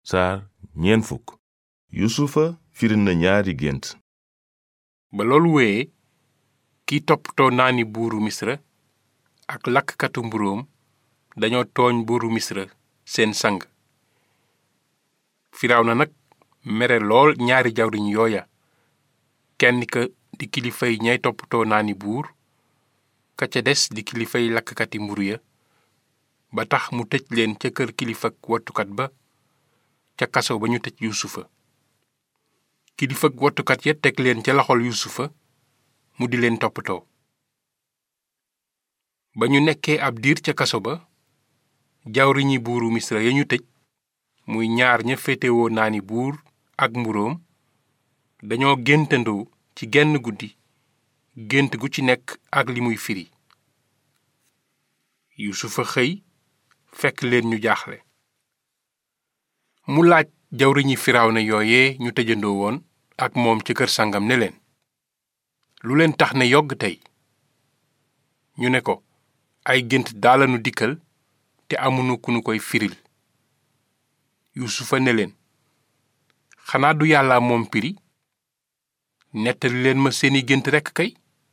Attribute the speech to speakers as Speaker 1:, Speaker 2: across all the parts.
Speaker 1: saar ñeen fukk yusufa firi na ñaari gént
Speaker 2: ba loolu wéyee kiy toppatoo naani buuru misra ak lakkatu mburóom dañoo tooñ buuru misra seen sang firawna nag mere lool ñaari jawriñ yooya kenn ka di kilifay ñay toppatoo naani buur ka ca des di kilifay lakkati mburu ya ba tax mu tëj leen ca kër kilifak wattukat ba ca kaso ba ñu tëj yuusufa kilifak wattukat ya teg leen ca loxol yuusufa mu di leen toppatoo ba ñu nekkee ab diir ca kaso ba jawriñi buuru misra ya ñu tëj muy ñaar ña féetewoo naani buur ak mburóom dañoo géntandoo ci genn guddi gént gu ci nekk ak li muy firi yuusufa xëy fekk leen ñu jaaxle mu laaj jawriñi firawna yooye ñu tëjandoo woon ak moom ci kër sangam ne leen lu leen tax ne yogg tey ñu ne ko ay gént daalanu dikkal te amunu ku nu koy firil yuusufa ne leen xanaa du yàlla moom piri nettali leen ma seeni gént rekk kay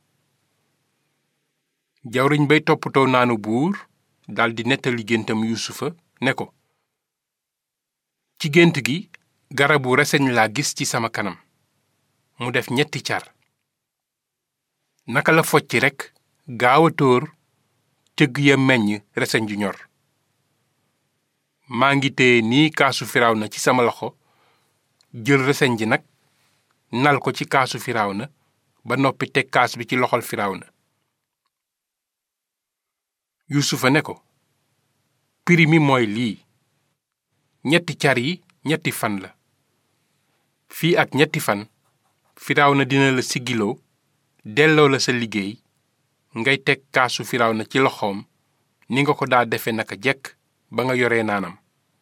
Speaker 2: jawriñ bay toppatoo naanu buur daldi nettali géntam yuusufa ne ko ci gént gi garabu reseñ laa gis ci sama kanam mu def ñetti car naka la focci rekk gaaw a tóor cëgg ya meññ reseñ ju ñor maa ngi téye nii kaasu firawna ci sama loxo jël reseñ ji nag nal ko ci kaasu firawna ba noppi teg kaas bi ci loxol firawna yuusufa ne ko piri mi mooy lii ñetti car yi ñetti fan la fii ak ñetti fan firawna dina la siggiloo delloo la sa liggéey ngay teg kaasu firawna ci loxoom ni nga ko daa defe naka jekk ba nga yoree naanam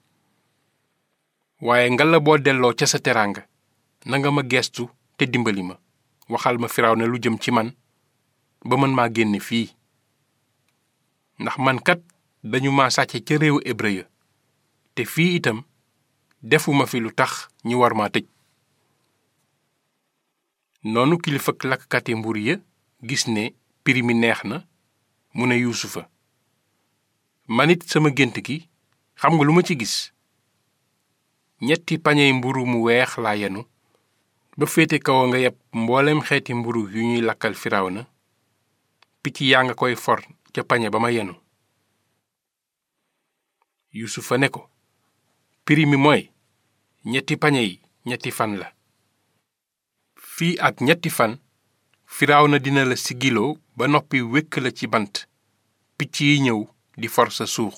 Speaker 2: waaye nga la boo delloo ca sa teraanga nanga ma geestu te dimbali ma waxal ma firawna lu jëm ci man ba mën maa génne fii ndax man kat dañu ma sàcce ca réewu hébreu ya te fii itam defuma fi lu tax ñu war ma tëj noonu kilifak lakkati mbur ya gis ne piri mi neex na mu ne yuusufa man it sama gént gi xam nga lu ma ci gis ñetti pañey mburu mu weex laa yenu ba féete kaw nga yeb mboolem xeeti mburu yu ñuy lakkal firawna picc yaa nga koy for ca pañe ba ma yenu yuusufa ne ko piri mi mooy ñetti pañe yi ñetti fan la fii ak ñetti fan firawna dina la sigiloo ba noppi wékk la ci bant picc yi ñëw di for sa suux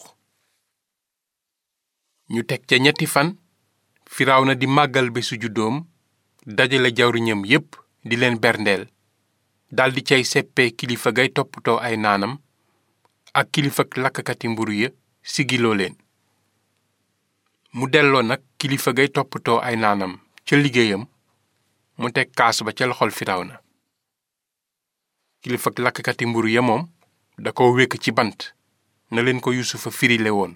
Speaker 2: ñu teg ca ñetti fan firawna di màggal bésu juddoom dajale jawriñam yépp di leen berndeel daldi cay seppee kilifa gay toppatoo ay naanam ak kilifak lakkati mburu ya sigiloo leen mu delloo nag kilifa gay toppatoo ay naanam ca liggéeyam mu teg kaas ba ca loxol firawna kilifak lakkati mburu ya moom da ko wékk ci bant na leen ko yusufa firile woon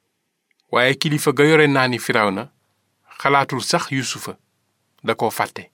Speaker 2: waaye kilifa ga yore naani firawna xalaatul sax yusufa da ko fàtte